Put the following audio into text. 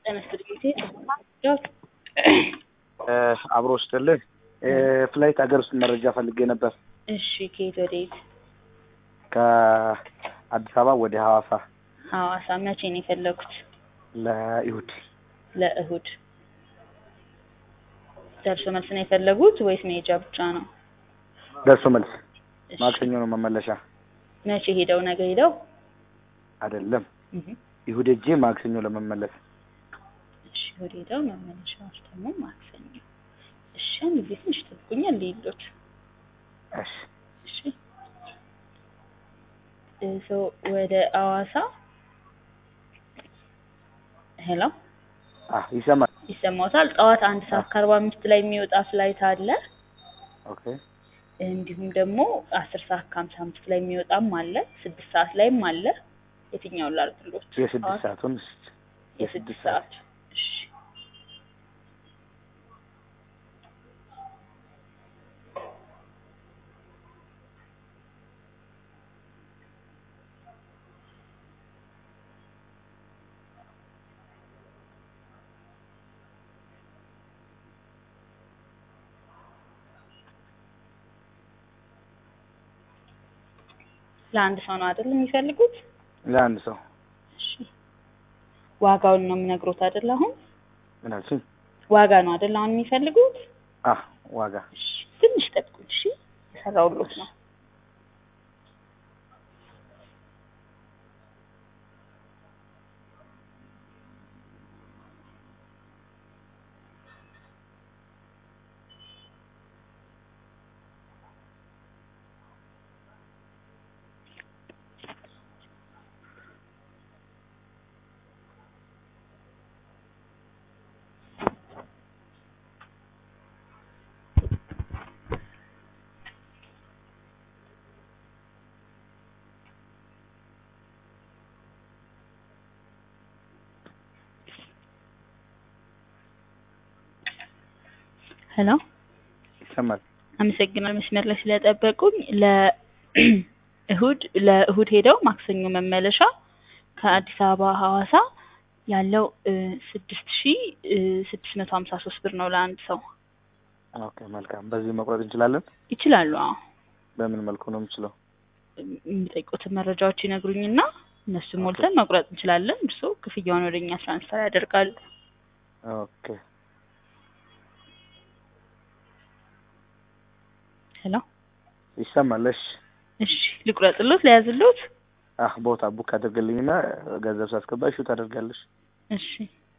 ተመስል ጊዜ ዶት አብሮ ስጥልህ ፍላይት ሀገር ውስጥ መረጃ ፈልጌ ነበር። እሺ ከየት ወዴት? ከአዲስ አበባ ወደ ሐዋሳ ሐዋሳ መቼ ነው የፈለጉት? ለይሁድ ለእሁድ ደርሶ መልስ ነው የፈለጉት ወይስ መሄጃ ብቻ ነው? ደርሶ መልስ እሺ። ማክሰኞ ነው መመለሻ መቼ ሄደው ነገ ሄደው? አይደለም። እህ ይሁድ ሄጄ ማክሰኞ ለመመለስ እሺ እሁድ ሄደው መመለሻዎች ደግሞ ማክሰኞ። እሺ አንድ ጊዜ ትንሽ ጠብቁኛል ልሂድሎት። እሺ እሺ ሶ ወደ ሐዋሳ ሄሎ አህ ይሰማል። ይሰማዎታል? ጠዋት አንድ ሰዓት ከአርባ አምስት ላይ የሚወጣ ፍላይት አለ። ኦኬ እንዲሁም ደግሞ አስር ሰዓት ከሀምሳ አምስት ላይ የሚወጣም አለ። ስድስት ሰዓት ላይም አለ። የትኛውን ላድርግሎት? የስድስት ጠዋት ሰዓቱን የስድስት ሰዓት እሺ ለአንድ ሰው ነው አይደል የሚፈልጉት? ለአንድ ሰው እሺ ዋጋውን ነው የምነግሮት አይደል? አሁን ምን አልሽኝ? ዋጋ ነው አይደል አሁን የሚፈልጉት? አህ ዋጋ እሺ ትንሽ ጠብቁኝ። እሺ የሰራሁሎት ነው። ሄሎ ይሰማል። አመሰግናለሁ መስመር ላይ ስለጠበቁኝ። ለእሁድ ለእሁድ ሄደው ማክሰኞ መመለሻ ከአዲስ አበባ ሐዋሳ ያለው ስድስት ሺ ስድስት መቶ ሀምሳ ሶስት ብር ነው ለአንድ ሰው። ኦኬ መልካም። በዚህ መቁረጥ እንችላለን? ይችላሉ? አዎ በምን መልኩ ነው የምችለው? የሚጠይቁትን መረጃዎች ይነግሩኝና እነሱ ሞልተን መቁረጥ እንችላለን። እርስዎ ክፍያውን ወደ እኛ ትራንስፈር ያደርጋሉ። ኦኬ ሄሎ ይሰማል። እሺ እሺ ልቁረጥሎት ለያዝሎት? አህ ቦታ ቡክ አድርግልኝና ገንዘብ ሳስገባ ሹት ታደርጋለሽ። እሺ